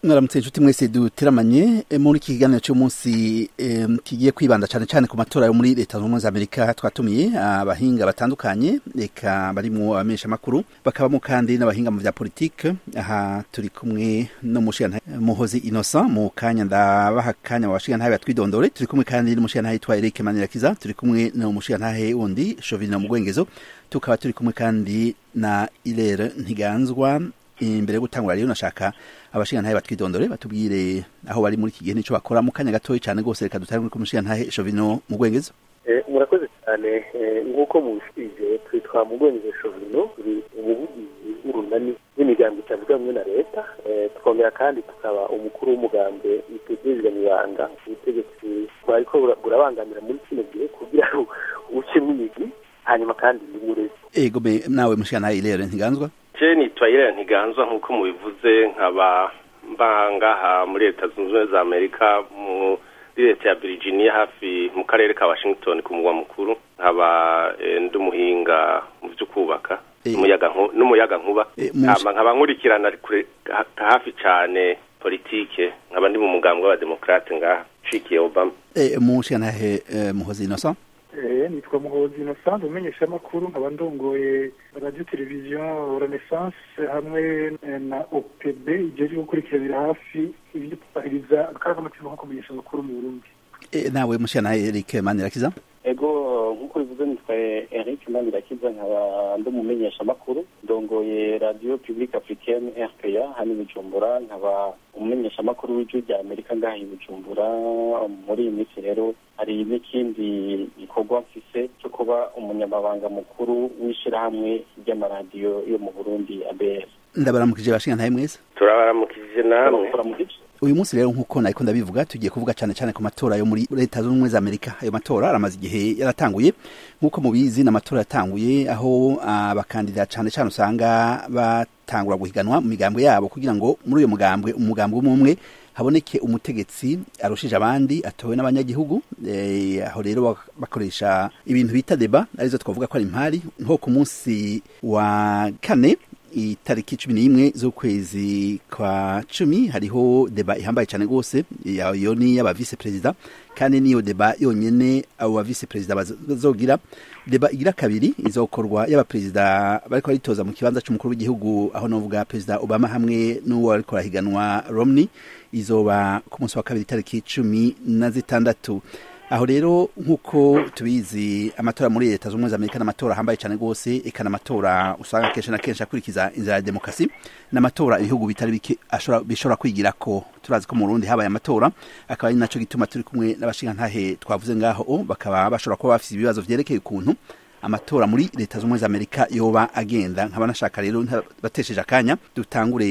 mwaramutse inshuti mwese duteramanye muri iki kiganiro cy'umunsi kigiye kwibanda cyane cyane ku matora yo muri leta zunze ubumwe za amerika twatumiye abahinga batandukanye reka barimo abamenyeshamakuru bakabamo kandi n'abahinga mu bya politike aha turi kumwe n'umushiyantahe muhozi innocent mu kanya ndabaha akanya mu bashiyantahe batwidondore turi kumwe kandi n'umushiyantahe yitwa eric manirakiza turi kumwe n'umushiyantahe wundi shovino mu bwengezo tukaba turi kumwe kandi na irere ntiganzwa imbere yo gutangura rero nashaka abashingantahe batwidondore batubwire aho bari muri iki gihe nico bakora mu kanya gatoya cyane rwose reka dutangure ku mushingantahe Shovino mu Bwengezo murakoze cyane nk'uko mubishije twitwa mu Bwengezo Shovino turi umuvugizi w'urunani w'imigambi itavuga hamwe na leta twongera kandi tukaba umukuru w'umugambi witegereza ibanga ubutegetsi bwariko burabangamira muri kino gihe kugira ngo ucemo imigwi hanyuma kandi n'umurezi ego be nawe mushingantahe Irere ntiganzwa je nitwa Irene Ntiganzwa nk'uko mubivuze nkaba mbangaha muri leta zunze ubumwe za amerika muri leta ya virginia hafi mu karere ka washington ku mugwa mukuru nkaba ndi umuhinga mu byo kubaka n'umuyaga nkuba nkaba nkurikirana hafi cyane politike nkaba ndi mu mugambi w'abademokrate ngaha nshikiye obama mushingantahe muhozi innocent nitwa muhozi innocent umenyesha amakuru nkaba ndongoye radio televiziyo renaissance hamwe na opb igihe gukurikiranira hafi ibyo kubahiriza akarangamutima ko kumenyesha amakuru mu burundi nawe mushyiranahe eric manirakiza ego nk'uko bivuze nitwa eric manirakiza nkaba ndi umumenyesha amakuru ndongoye radio publique africaine rpa hano i bujumbura nkaba umumenyesha amakuru w'ijwi rya amerika ngaha i bujumbura muri iyi minsi rero hari n'ikindi gikorwa mfise cyo kuba umunyamabanga mukuru w'ishyirahamwe ry'amaradiyo yo mu burundi abs ndabaramukije bashingantahe mwese turabaramukije namwe uyu munsi rero nk'uko nariko ndabivuga tugiye kuvuga cyane cyane ku matora yo muri leta zunze ubumwe za amerika ayo matora aramaze igihe yaratanguye nk'uko mubizi n'amatora yatanguye aho abakandida cyane cyane usanga batangura guhiganwa mu migambwe yabo kugira ngo muri uyo mugambwe umugambwe umwe umwe haboneke umutegetsi arushije abandi atowe n'abanyagihugu aho rero bakoresha ibintu bita deba arizo twavuga ko ari impari nko ku munsi wa kane itariki cumi n'imwe z'ukwezi kwa cumi hariho deba ihambaye cyane rwose iyo ni y'aba vice perezida kandi niyo deba yonyine abo ba vice perezida bazogira deba igira kabiri izokorwa y'abaperezida bariko baritoza mu kibanza c'umukuru w'igihugu aho novuga perezida obama hamwe n'uwo ariko arahiganwa romney izoba ku munsi wa kabiri itariki cumi na zitandatu aho rero nk'uko tubizi amatora muri leta z'ubumwe za amerika n'amatora ahambaye cyane rwose eka n'amatora usanga kenshi na kenshi akurikiza inzira ya demokarasi n'amatora ibihugu bitari bike bishobora kwigira ko turazi ko mu burundi habaye amatora akaba ari nacyo gituma turi kumwe n'abashingantahe twavuze ngaho bakaba bashobora kuba bafite ibibazo vyerekeye ukuntu amatora muri leta z'ubumwe za amerika yoba agenda nkaba nashaka rero batesheje akanya dutangure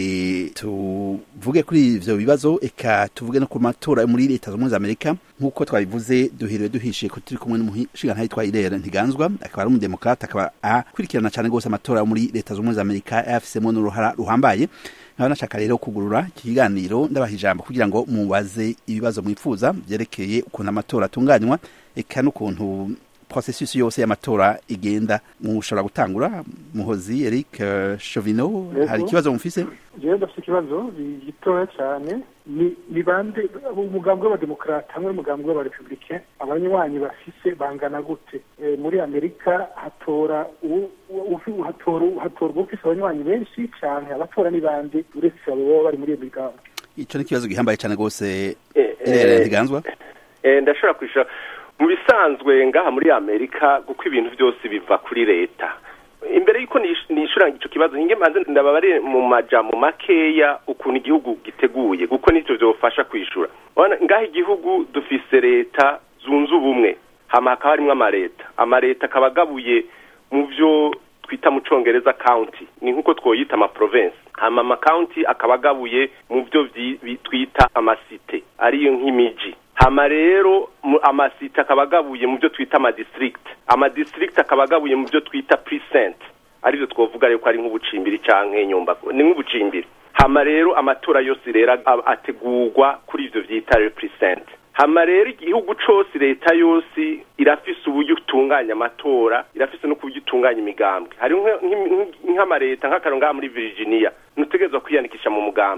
tuvuge kuri ivyo bibazo eka tuvuge no ku matora muri leta z'ubumwe za amerika nk'uko twabivuze duhiriwe duhishiye ko turi kumwe n'umushingantahe yitwa irere ntiganzwa akaba ari umudemokrate akaba akurikirana cyane rwose amatora yo muri leta z'ubumwe za amerika yafisemo n'uruhara ruhambaye nkaba nashaka rero kugurura iki kiganiro ndabaha ijambo kugira ngo mubaze ibibazo mwifuza vyerekeye ukuntu amatora atunganywa eka n'ukuntu processus yose y'amatora igenda mushobora gutangura muhozi Eric uh, Chovino hari ikibazo mufise jewe ndafite ikibazo gitoya cyane ni ni bande umugambwe w'abademokrate hamwe n'umugambwe w'abarepublicain abanywanyi bafise bangana gute e, muri amerika hatora hatora hatorwa ufise abanywanyi benshi cyane abatora ni bande uretse abo baba bari muri iyo migambwe ico ni ikibazo gihambaye cyane rwose irere ntiganzwa ndashobora kwishura mu bisanzwe ngaha muri amerika kuko ibintu byose biva kuri leta imbere y'uko nishura icyo kibazo hinge manze ndababare mu majambo makeya ukuntu igihugu giteguye kuko nicyo byofasha kwishura ngaha igihugu dufise leta zunze ubumwe hama hakaba harimwo amaleta amaleta akaba agabuye mu byo twita mu congereza county ni nk'uko twoyita ama province hama ama county akaba agabuye mu byo twita amasite ariyo nk'imiji hama rero amasite akaba agabuye mu byo twita amadistrict amadistrict akaba agabuye mu byo twita precinct aribyo twovuga rero ko ari nk'ubucimbiri canke nyumba ni nk'ubucimbiri hama rero amatora yose rero ategurwa kuri ivyo vyita precinct hama rero igihugu cose leta yose irafise uburyo utunganya amatora irafise no kuburyo utunganya imigambwe hari nk'amareta nk'akaro ngaha muri virginia ntutegerezwa kwiyandikisha mu mugambwe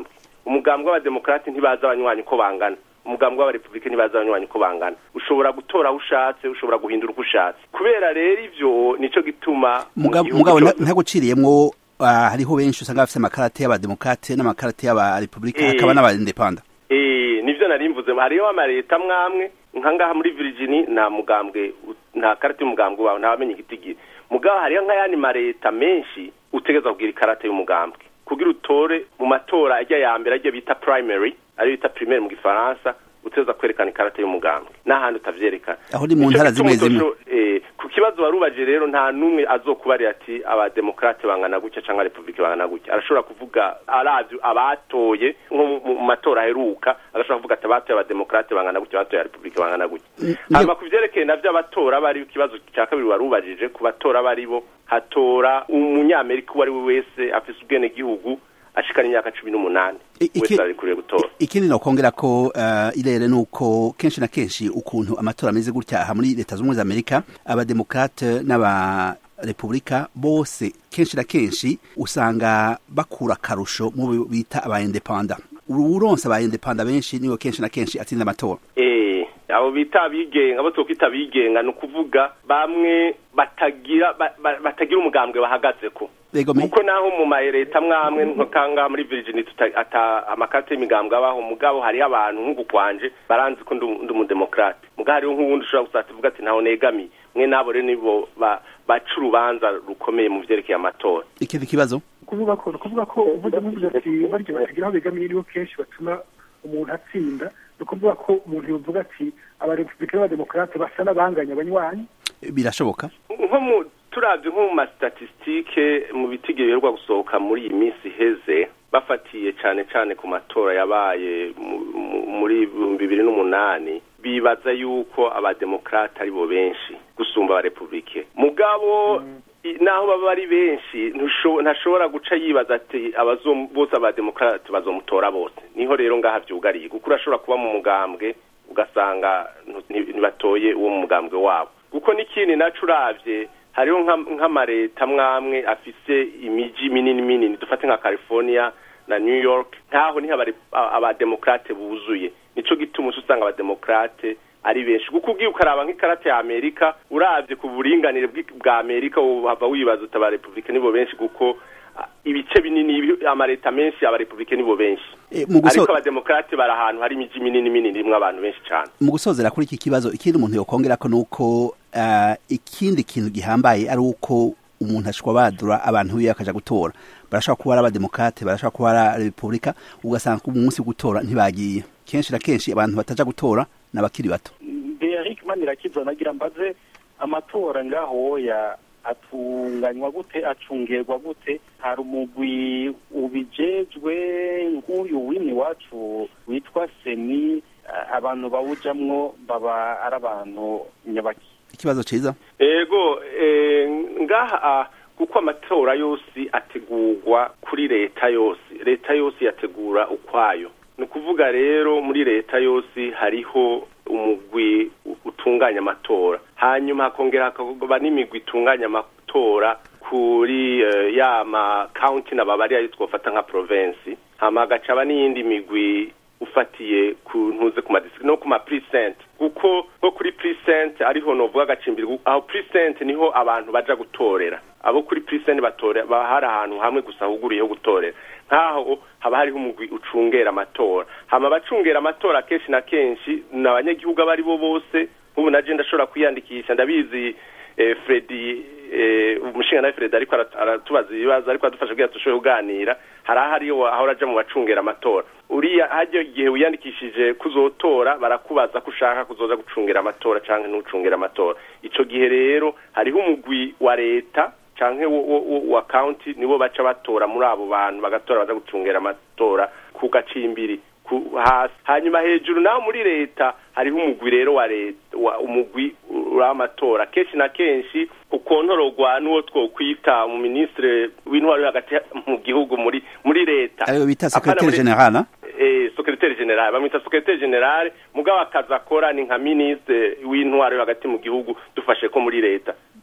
umugambwe w'abademokrate ntibazi abanywanyi uko bangana umugambwe w'abarepubulike ntibazi abanywanyi uko bangana ushobora gutora aho ushatse ushobora guhindura uko ushatse kubera rero ivyo nico gituma mu mugabo gihugu mugabo cose- nta- ntaguciriyemwo ah, hariho benshi usanga bafite amakarate y'abademokrate n'amakarate y'abarepubulika Eh. hakaba n'abadepanda Eh, nivyo nari mvuze hariho amareta mwamwe nka ngaha muri Virginia nta mugambwe u- nta karate y'umugambwe wawe ntawamenya igitigiri mugabo hariho nk'ayandi mareta menshi utegeza kugira ikarate y'umugambwe kugira utore mu matora ajya ya mbere ajya bita primary ariyo bita primaire mu gifaransa uteza kwerekana ikarate y'umugambwe n'ahandi utavyerekana Aho ni mu Nico ntara gituma zimwe zimwe. utosho- eh, ku kibazo warubaje rero nta n'umwe azokubarira ati abademokrate bangana gutya canke republike bangana gutya arashobora kuvuga aravye abatoye nko mu- mu matora aheruka agashobora kuvuga ati abatoye abademokrate bangana gutya abatoye abarepublike bangana gutya Mm, hanyuma ku vyerekeye navyo abatora bari ikibazo cya kabiri warubajije ku batora bari bo hatora umunyamerika uwo ari we wese afise ubwenegihugu ashikana imyaka cumi n'umunani I- iki- wese arikuriye gutora ikindi nokongera ko uh, irere nuko kenshi na kenshi ukuntu amatora ameze gutya aha muri leta z'ubumwe za amerika abademokrate n'abarepubulika bose kenshi na kenshi usanga bakura akarusho mu bo bita abaindepanda uronse abaindepanda benshi nibo kenshi na kenshi atsinda amatora Eh, abo bita abigenga abo twokwita abigenga ni ukuvuga bamwe batagira ba- ba- batagira umugambwe bahagazeko Ego me- kuko naho mu mareta mwamwe nko kanga muri Virginia tuta- ata amakate y'imigambwe abaho mugabo hariho abantu nk'uku kwanje baranzi ko ndi ndi umudemokrate mugabo hariho nk'uwundi ushobora gusata uvuga ati ntaho negamiye mwe nabo rero nibo ba- baca urubanza rukomeye mu vyerekeye amatora ikindi kibazo kuvuga ko kuvuga ko uvuze muvuze ati barya batagira aho begamiye nibo kenshi batuma umuntu atsinda ni ukuvuga ko umuntu yovuga ati abarepubulika n'abademokarate basa n'abanganya abanywanyi birashoboka nko mu turavye nko mu mastatistike mu bitigiri biheruka gusohoka muri iyi minsi iheze bafatiye cane cane ku matora yabaye mu- mu- muri ibihumbi bibiri n'umunani bibaza yuko abademokrate ari bo benshi gusumba abarepublike mugabo i- naho baba ari benshi ntusho- ntashobora guca yibaza ati abazom- bose abademokrate bazomutora bose niho rero ngaha vyugariye kuko urashobora kuba mu mugambwe ugasanga ntu- nti- ntibatoye uwo mu mugambwe wabo kuko n'ikindi naco uravye hariho nka- nk'amareta mwamwe afise imiji minini minini dufate nka california na new york ntaho niho abare- a- abademokrate buzuye nico gituma uca usanga abademokrate ari benshi kuko ugiye ukaraba nk'ikarate ya amerika uravye ku buringanire bw'i- bwa amerika uhava wibaza uti abarepublike nibo benshi kuko ah, ibice binini ibi- amareta menshi abarepublike nibo benshi Eh, mu guso- ariko abademokrate bari ahantu hari imiji minini minini irimwo abantu benshi cane mu gusozera kuri iki kibazo ikindi umuntu yokongera ko nuko uh, ikindi kintu gihambaye ari uko umuntu ashobora badura abantu biwe akaja gutora barashobora kuba ari abademokrate barashobora kuba ari repubulika ugasanga ku munsi wo gutora ntibagiye kenshi na kenshi abantu bataja gutora ni abakiri bato Eric Manirakiza nagira mbaze amatora ngaho ya atunganywa gute acungerwa gute hari umugwi ubijejwe nk'uyu wini wacu witwa seni a- abantu bawujamwo baba ari abantu nyabaki ikibazo ciza ego eh, ngaha ah, kuko amatora yose ategurwa kuri leta yose leta yose yategura ukwayo ni ukuvuga rero muri leta yose hariho umugwi u- utunganya amatora hanyuma hakongera hakaba n'imigwi itunganya amatora kuri eh, ya ma county na babari ayo twofata nka province hama hagacaba n'iyindi migwi ufatiye ku ntuze ku madistrict no ku ma precinct kuko nko kuri precinct ariho novuga agacimbiri gu- aho precinct niho abantu baja gutorera abo kuri precinct batora baba hari ahantu hamwe gusa huguriye ho gutorera nk'aho haba hariho umugwi ucungera amatora hama abacungera amatora kenshi na kenshi ni abanyagihugu abo ari bo bose nk'ubu naje ndashobora kwiyandikisha ndabizi eh, Fredi eh, umushinga nawe Fredi ariko arat- aratubaza ibibazo ariko adufasha kugira dushobore kuganira hari ahariho aho uraja mu bacungera amatora uriya hajya igihe wiyandikishije kuzotora barakubaza ko ushaka kuzoza gucungera amatora canke ntucungera amatora ico gihe rero hariho umugwi wa leta canke wo, wo, wo, wa county nibo baca batora muri abo bantu bagatora baza gucungera amatora ku gacimbiri ku hasi hanyuma hejuru naho muri leta hariho umugwi rero wa leta wa umugwi w'amatora kenshi na kenshi ukontorogwa n'uwo twokwita mu ministre w'intwaro yo hagati mu gihugu muri muri leta ariyo bita Apana secretaire muri- general na? eh secretaire general bamwita secretaire general mugabo akazi akora ni nka ministre w'intwaro yo hagati mu gihugu dufashe ko muri leta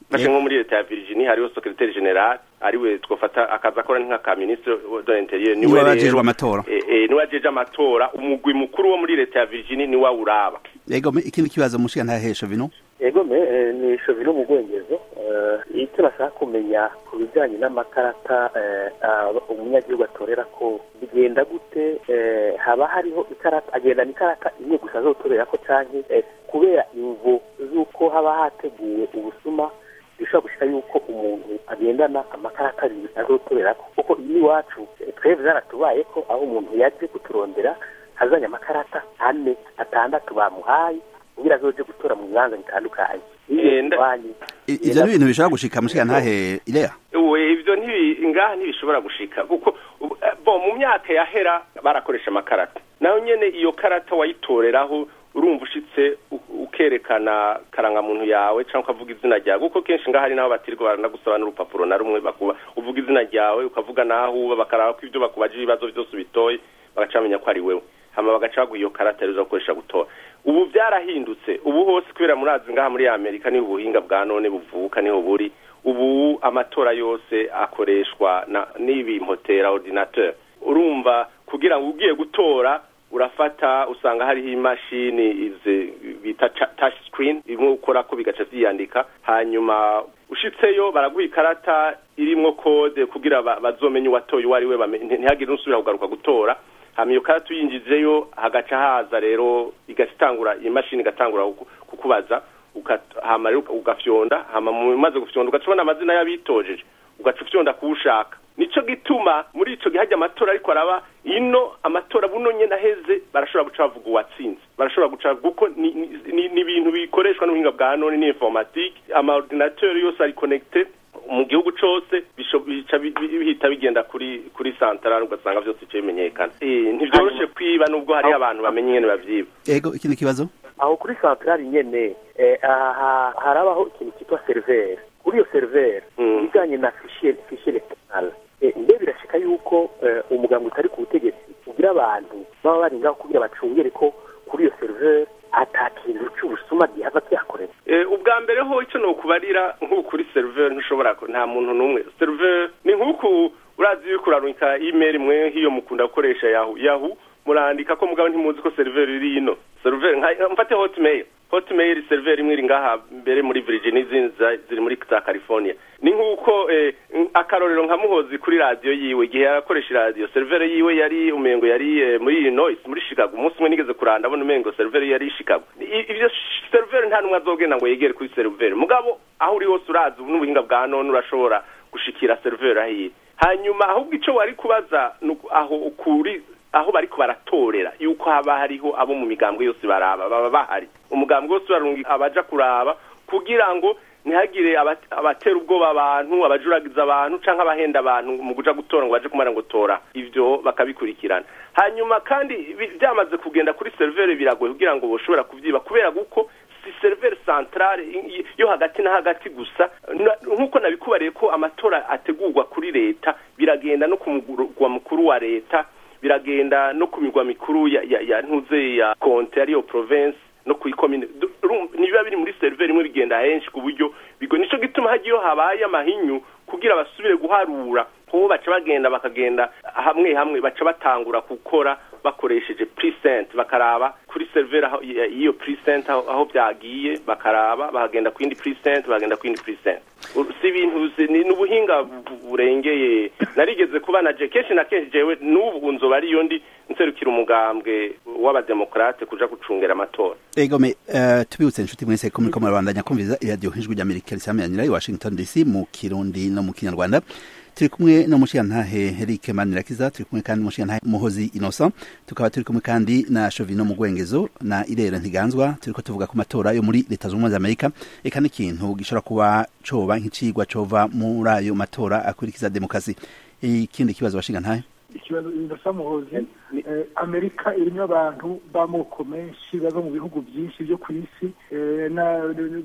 fashe nko muri leta ya Virginia hariho secrétaire general ariwe twofata akaza akora nka ka ministre de l'intérieur niwe bajejwe amatora eh, eh, niwe ajeje amatora umugwi mukuru wo muri leta ya Virginia niwe awuraba yego ikindi kibazo mushiga ntahesha vino yego me eh, ni shovino mu bwongezo eh, icyo nashaka kumenya ku bijyanye n'amakarata eh, ah, umunyagihugu atorera ko bigenda gute eh, haba hariho ikarata agendana ikarata imwe gusa azotorera ko canke eh, kubera imvo z'uko haba hateguwe ubusuma bishobora gushika yuko umuntu agendana amakarata abiri azotorera ko kuko iyi iwacu eh, twebwe zaratubaye ko aho umuntu yaje kuturondera hazanye amakarata ane atandatu bamuhaye kugira azoje gutora mu bibanza bitandukanye Eh, nda- ivyo ni ibintu bishobora gushika mushiga ntahe irea we ivyo ntibi ngaha ntibishobora gushika kuko ubu- eh, bo mu myaka yahera barakoresha amakarata nayo nyene iyo karata wayitoreraho urumva ushitse u- ukerekana karangamuntu yawe canke ukavuga izina ryawe kuko kenshi ngaha hari naho batirirwa baranagusaba n'urupapuro na rumwe bakuba uvuga izina ryawe ukavuga naho uba bakaraba ko ivyo bakubaje ibibazo vyose ubitoye bagaca bamenya ko ari wewe hama bagaca baguha iyo karata rero uza gukoresha gutora ubu byarahindutse ubu hose kubera murazi ngaha muri amerika niho ubuhinga bwa none buvuka niho buri ubu amatora yose akoreshwa na n'ibi mpotera ordinateur urumva kugira ngo ugiye gutora urafata usanga hariho imashini izi bita cha- touch screen imwe ukora ko bigaca vyiyandika hanyuma ushitseyo baraguha ikarata irimwo kode kugira ba- bazomenye uwatoye uwo ari we bame- nti- ntihagire n'usubira kugaruka gutora hama iyo karata uyinjizeyo hagaca haza rero igaca itangura imashini igatangura kuku- kukubaza uka- hama rero uka- ugafyonda hama mu maze gufyonda ugaca ubona amazina y'abitojeje ugaca ufyonda kuwushaka nico gituma muri ico gihe hajya amatora ariko araba ino amatora buno nyene aheze barashobora guca bavuga uwatsinze barashobora guca kuko ni- ni ni- ni ibintu bikoreshwa n'ubuhinga bwa none ni informatique ama ordinateur yose ari connected mu gihugu cose bisho- bica bi- bi- bihita bigenda kuri kuri central ugasanga vyose bice bimenyekana Eh, ntivyoroshe kwiba nubwo hariho abantu bamenye ingene bavyiba yego ikindi kibazo aho kuri santarari nyene eh, aha harabaho ikintu cyitwa seriveri kuri iyo seriveri Mm. ibijyanye na fishe fishe electoral eh, mbe birashika yuko eh, umuganga utari ku butegetsi ugira abantu baba bari ngaho kugira bacungere ko kuri iyo seriveri ata kintu cy'ubusuma gihava kihakorera Eh, ubwa mbere ho icyo nokubarira nk'uku kuri seriveri ntushobora ko nta muntu n'umwe seriveri ni nk'uku urazi yuko urarungika email mwe nk'iyo mukunda gukoresha yahu yahu murandika ko mugabo ntimuzi ko seriveri iri ino seriveri nka mfate hotmail hotmail seriveri imwe iri ngaha mbere muri Virginia izindi za- ziri muri za California ni nk'uko eh, akarorero nka muhozi kuri radiyo yiwe igihe yarakoresha radiyo seriveri yiwe yari umengo yari eh, muri Illinois muri Chicago umunsi umwe nigeze kuranda abona umengo seriveri yari i Chicago I- ivyo seriveri nta numwe azogenda ngo yegere kuri seriveri mugabo aho uri hose urazi ubu n'ubuhinga bwa none urashobora gushikira seriveri ahiye hanyuma ahubwo ico wari kubaza ni uku- aho ukuri aho bariko baratorera yuko haba hariho abo mu migambwe yose baraba baba bahari umugambwe wose urarunga abaja kuraba kugira ngo ntihagire abat- abatera ubwoba abantu abajuragiza abantu canke abahenda abantu mu kuja gutora ngo baje kumara ngo tora ivyo bakabikurikirana hanyuma kandi bi- byamaze kugenda kuri seriveri biragoye kugira ngo boshobora kuvyiba kubera guko si seriveri centrale i- yo hagati na hagati gusa Na- nk'uko nabikubariye ko amatora ategurwa kuri leta biragenda no ku mugwa mukuru wa leta biragenda no ku migwa mikuru ya, ya, ya ntuze ya konte ariyo province no ku ikomine Du- uru- nibiba biri muri seriveri imwe bigenda henshi ku buryo bigo nico gituma hagiyo habaye amahinyu kugira basubire guharura kubo baca bagenda bakagenda hamwe hamwe baca batangura gukora bakoresheje precinct bakaraba kuri seriveri aho ya- iyo precinct aho, aho byagiye bakaraba bahagenda ku yindi precinct bahagenda ku yindi precinct Uru- si ibintu si- ni n'ubuhinga bu- burengeye narigeze kuba na je kenshi na kenshi jewe n'ubu nzoba ariyo ndi nserukira umugambwe w'abademokrate kuja gucungera amatora Ego me uh, tubibutse inshuti mwese ko muriko murabandanya kumviriza iradiyo ijwi ry'Amerika risameranira i Washington DC mu Kirundi no mu Kinyarwanda turi kumwe no mushiyantahe Eric Manirakiza turi kumwe kandi mushiyantahe Muhozi Innocent tukaba turi kumwe kandi na Shovino Mugwengezo na Irere Ntiganzwa turiko tuvuga ku matora yo muri leta z'ubumwe za Amerika eka n'ikintu gishobora kuba coba nk'icigwa cova muri ayo matora akurikiza demokrasi ikindi kibazo bashinga ntahe ikibazo indasa muhozi eh, amerika irimo abantu b'amoko menshi bava mu bihugu byinshi byo ku isi eh, na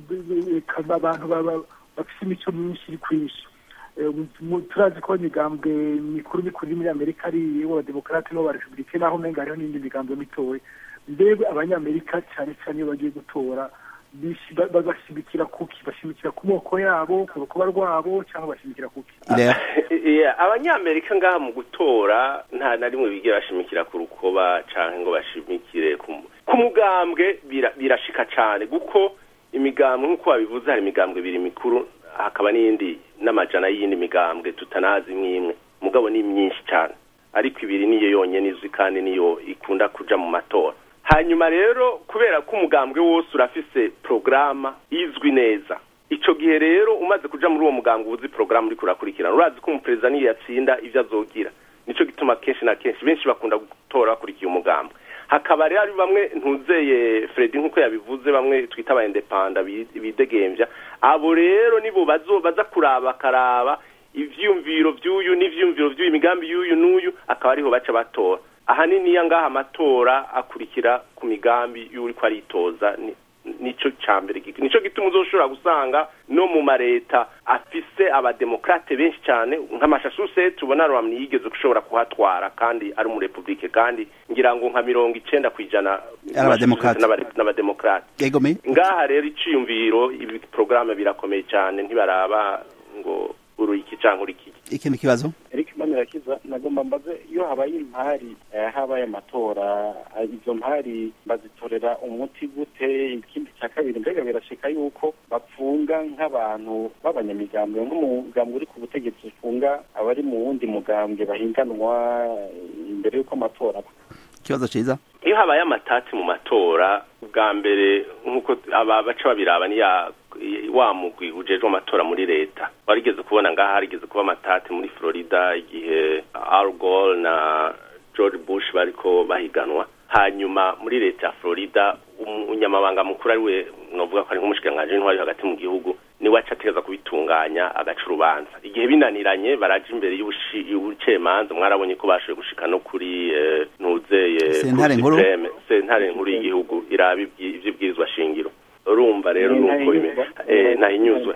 eka abantu baba- bafise imico myinshi iri ku isi Eh, mu- turazi ko imigambwe mikuru mikuru iri muri amerika ari iy'abademokarate n'abarepublike naho umenga hariho n'indi migambwe mitoya mbega abanyamerika cyane cyane iyo bagiye gutora bashimikira kuki bashimikira ku moko yabo ku rukuba rwabo cyangwa bashimikira kuki abanyamerika ngaha mu gutora nta na rimwe bigira bashimikira ku rukoba cyangwa ngo bashimikire ku mugambwe birashika cyane kuko imigambwe nk'uko babivuze hari imigambwe ibiri mikuru hakaba n'iyindi n'amajana y'iyindi migambwe tutanazi imwe imwe mugabo ni myinshi cyane ariko ibiri niyo yonyine izwi kandi niyo ikunda kuja mu matora hanyuma rero kubera ko umugambwe wose urafise porogaramu izwi neza icyo gihe rero umaze kuja muri uwo mugambwe uzi porogaramu uriko urakurikirana urazi ko umuperezida niyo yatsinda ibyo azogira nicyo gituma kenshi na kenshi benshi bakunda gutora bakurikiye umugambwe hakaba rero bamwe ntuzeye Fredi nk'uko yabivuze bamwe twita aba indepanda bidegembya abo rero nibo baza kuraba bakaraba ivyumviro vy'uyu n'ivyumviro vy'uyu imigambi y'uyu n'uyu akaba ariho baca batora ahanini iya ngaha amatora akurikira ku migambi y'uriko aritoza nico cambere nico gituma uzoshobora gusanga no mu mareta afise abademokrate benshi cyane nk'amashasuse tubona Romney yigeze gushobora kuhatwara kandi ari mu republike kandi ngira ngo nka mirongo icenda kwijana n'abademokrate ngaha rero iciyumviro ibi programme birakomeye cyane ntibaraba ngo uruyiki cyangwa urikiki ikindi kibazo Eric Manirakiza nagomba mbaze iyo habaye impari habaye amatora izo mpari bazitorera umuti gute ikindi cya kabiri mbega birashika yuko bapfunga nk'abantu b'abanyamigambwe nk'umugambwe uri ku butegetsi ufunga abari mu wundi mugambwe bahinganwa imbere y'uko amatora ikibazo cyiza iyo habaye amatati mu matora bwa mbere nk'uko aba baca babiraba niya wa mugwi ujejwe amatora muri leta warigeze kubona ngaha harigeze kuba amatati muri Florida igihe Al Gore na George Bush bariko bahiganwa hanyuma muri leta ya Florida umunyamabanga mukuru ari we novuga ko ari nk'umushikiranganji w'intwari hagati mu gihugu niwe aca ategeza kubitunganya agaca urubanza igihe binaniranye baraja imbere y'ubucamanza mwarabonye ko bashoboye gushika no kuri ntuzeye sentare nkuru sentare nkuru y'igihugu iraba ivy'ibwirizwa shingiro urumva rero nuko ntahinyuzwa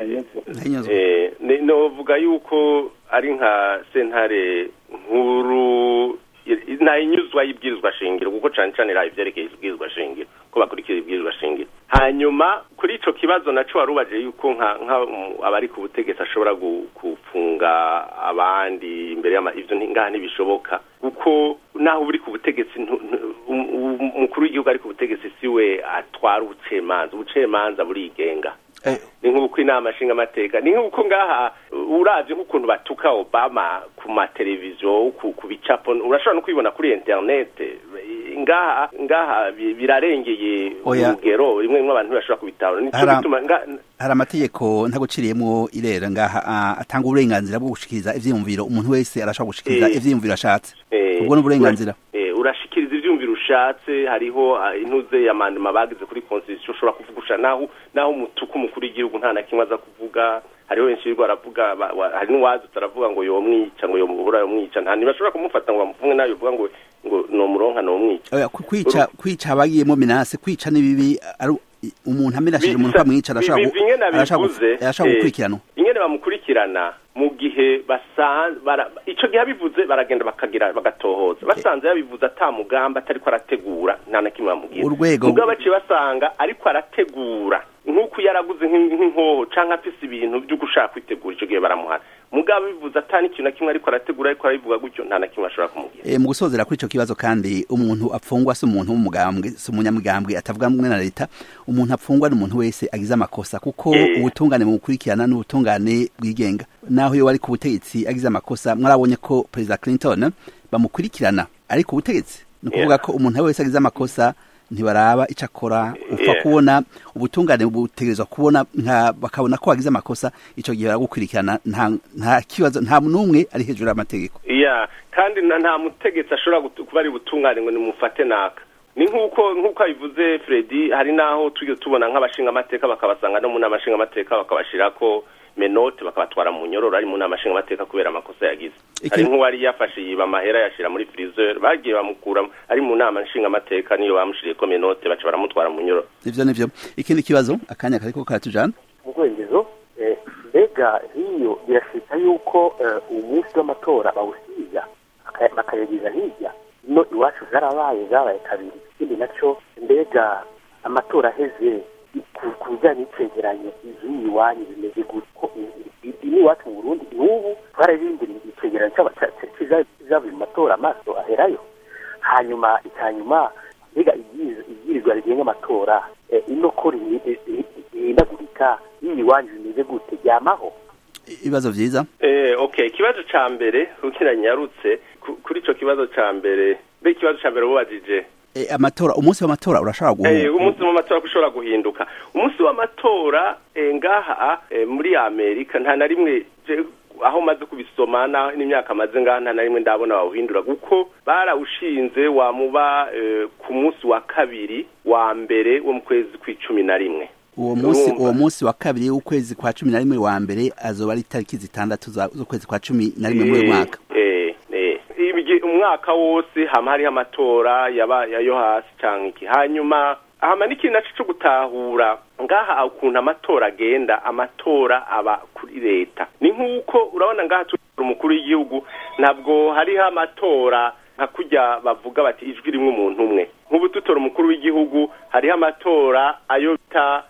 novuga yuko ari nka sentare nkuru ntahinyuzwa y'ibwirizwa shingiro kuko cane cane iraha ivyerekeye ibwirizwa shingiro ko bakurikira ibwirizwa shingiro hanyuma kuri ico kibazo naco warubaje yuko nka abari ku butegetsi ashobora gufunga abandi imbere y'ama ivyo ngaha ntibishoboka kuko naho uri ku butegetsi umukuru w'igihugu ari ku butegetsi siwe atwara ubucemanza ubucemanza burigenga ni nk'uko inama nshinga amateka ni nk'uko ngaha uravye nk'ukuntu batuka obama ku mateleviziyo ku bicapo urashobora no kwibona kuri internet ngaha ngaha birarengeye urugero rimwe rimwe abantu bashobora kubitahura nico bituma hari amategeko ntaguciriyemwo irera ngaha atanga uburenganzira bwo gushikiriza ivyiyumviro umuntu wese arashobora gushikiriza ivyiyumviro ashatse ubwo ni uburenganzira urashikiriza ivyumviro ushatse hariho intuze y'amandima bagize kuri constitution ushobora kuvugusha naho naho umutuku umukuru w'igihugu nta na kimwe aza kuvuga hariho benshi birwa baravuga hari n'uwazi utaravuga ngo yomwica ngo yomubura yomwica nta ntibashobora kumufata ngo bamufunge nawe bivuga ngo ngo nomuronka nomwica kwica kwica abagiyemo minase kwica n'ibibi umuntu amenashije umuntu ukamwica arashobora gukurikiranwa ingene bamukurikirana mu gihe basanze ico gihe abivuze baragenda bakagira bagatohoza basanze yabivuze ata mugamba atariko arategura nta na kimwe bamubwira urwego mugabo baciye basanga ariko arategura nk'uko yaraguze nk'inkoho canke afise ibintu vyo gushaka kwitegura ico gihe baramuhana mugabo bivuze ata n'ikintu na kimwe ariko arategura ariko arabivuga gutyo nta na kimwe ashobora kumubwira e, mu gusozera kuri ico kibazo kandi umuntu apfungwa si umuntu w'umugambwe si umunyamugambwe atavuga mwe na leta umuntu apfungwa ni umuntu wese agize amakosa kuko e. ubutungane mu gukurikirana n'ubutungane bwigenga naho iyo wari ku butegetsi agize amakosa mwarabonye ko perezida Clinton bamukurikirana ari ku butegetsi ni ukuvuga ko umuntu wese agize amakosa ntibaraba icyo akora upfa kubona ubutungane butegerezwa kubona bakabona ko wagize amakosa icyo gihe baragukurikirana nta kibazo nta n'umwe ari hejuru y'amategeko kandi nta mutegetsi ashobora kuba ari butungane ngo nimufate naka ni nk'uko nk'uko abivuze Fredi hari n'aho tujya tubona nk'abashinga amateka bakabasanga no mu nama nshinga amateka bakabashyira ko menote bakabatwara mu nyororo ari mu nama nshinga amateka kubera amakosa yagize hari nk'uwari yafashe yiba amahera yashyira muri freezer bagiye bamukura ari mu nama nshinga amateka niyo bamushiriye ko menote baca baramutwara mu nyororo ivyo nivyo ikindi kibazo akanya kariko karatujana mu rwengezo mbega hiyo birashika yuko umunsi w'amatora bawusiga bakayagiza hirya no iwacu zarabaye zabaye kabiri ikindi naco mbega amatora aheze ku- ku bijyanye n'icegeranyo izindi iwanyu bimeze gutya iwacu mu burundi n'ubu twararindiriye icegeranyo cy'aba- cya- cya- kiza- kizavuye mu matora amaso aherayo hanyuma icyanyuma mbega ibyiz- ibyirizwa rigenga amatora eh, ino ko rihi- rihi- rihindagurika iyi iwanyu bimeze gute ryamaho ibibazo vyiza Eh, okay ikibazo ca mbere ukira nyarutse ku- kuri ico kibazo ca mbere mbe ikibazo ca mbere wubajije e, amatora umunsi w'amatora urashobora Eh, guhu umunsi w'amatora ushobora guhinduka umunsi w'amatora eh, ngaha eh, muri amerika nta na rimwe je- aho maze kubisoma na- n'imyaka maze ngaha nta na rimwe ndabona bawuhindura kuko barawushinze wamuba eh, ku munsi wa kabiri wa mbere wo mu kwezi kw'icumi na rimwe uwo munsi Urumva. uwo munsi wa kabiri w'ukwezi kwa cumi na rimwe wa mbere azoba ari itariki zitandatu za- z'ukwezi kwa cumi na rimwe muri uyu mwaka Eh, eh. Ibigi- umwaka wose hama hariho amatora yaba yayo hasi canke iki hanyuma hama n'ikintu naco co gutahura ngaha ukuntu amatora agenda amatora aba kuri leta ni nk'uko urabona ngaha turi umukuru w'igihugu ntabwo hariho amatora nka kurya bavuga bati ijwi rimwe umuntu umwe nk'ubu tutora umukuru w'igihugu hariho amatora ayo bita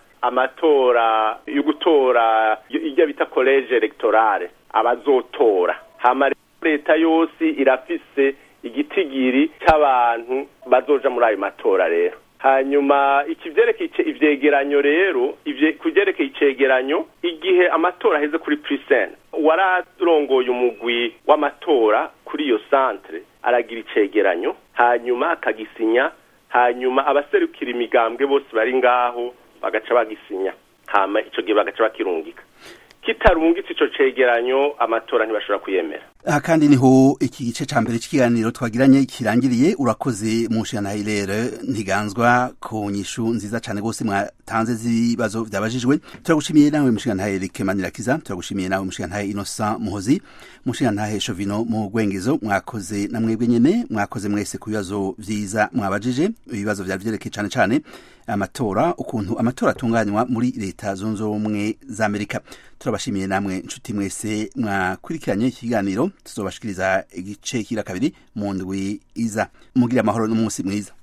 amatora yo gutora ijya bita college electorale abazotora hama rero leta yose irafise igitigiri c'abantu bazoja muri ayo matora rero hanyuma ikivyerekeye ice- ivyegeranyo rero ivye kuvyerekeye icegeranyo igihe amatora aheze kuri prisen wararongoye umugwi w'amatora kuri iyo centre aragira icegeranyo hanyuma akagisinya hanyuma abaserukira imigambwe bose bari ngaho bagaca bagisinya hama ico gihe bagaca bakirungika kitarungitse ico cegeranyo amatora ntibashobora kuyemera aha kandi niho iki gice ca mbere c'ikiganiro twagiranye kirangiriye urakoze mu nshingano hilere ntiganzwa ku nyishu nziza cane gose mwatanze z'ibibazo vyabajijwe turagushimiye nawe mushingantahe Eric Manirakiza turagushimiye nawe mushingantahe Innocent Muhozi mushingantahe Shovino mu Gwengezo mwakoze na mwebwe nyene mwakoze mwese ku bibazo vyiza mwabajije ibibazo vyari vyerekeye cane cane amatora ukuntu amatora atunganywa muri leta zunze ubumwe za Amerika turabashimiye namwe nshuti mwese mwakurikiranye ikiganiro tuzobashikiriza igice kira kabiri mu ndwi iza mugira amahoro n'umunsi mwiza